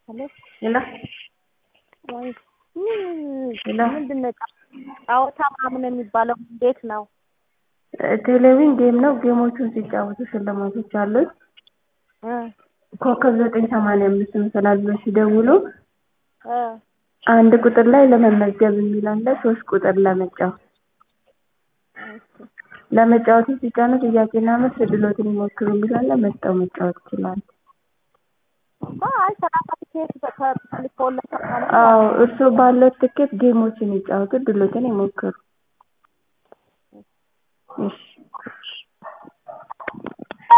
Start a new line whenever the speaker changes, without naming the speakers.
ሄሎ
ሄሎ
ወይ
ሄሎ
ምንድን ነው ጨዋታ ምናምን የሚባለው እንዴት ነው?
ቴሌቪዥን ጌም ነው። ጌሞቹን ሲጫወቱ ሽልማቶች አሉት።
እ
ኮከብ ዘጠኝ ሰማንያ አምስት ምስላል ብለው ሲደውሉ
እ
አንድ ቁጥር ላይ ለመመዝገብ የሚል አለ። ሶስት ቁጥር ለመጫወት
እሺ
ለመጫወቱ ሲጫኑ ጥያቄና መልስ እድሎትን ይሞክሩ የሚል አለ። መርጠው መጫወት ይችላሉ።
አይ ሰላሳ ቲኬት ተልኮለታል ማለት ነው።
አዎ እርስዎ ባለው ትኬት ጌሞችን ይጫወቱ፣ እድሎትን ይሞክሩ። እሺ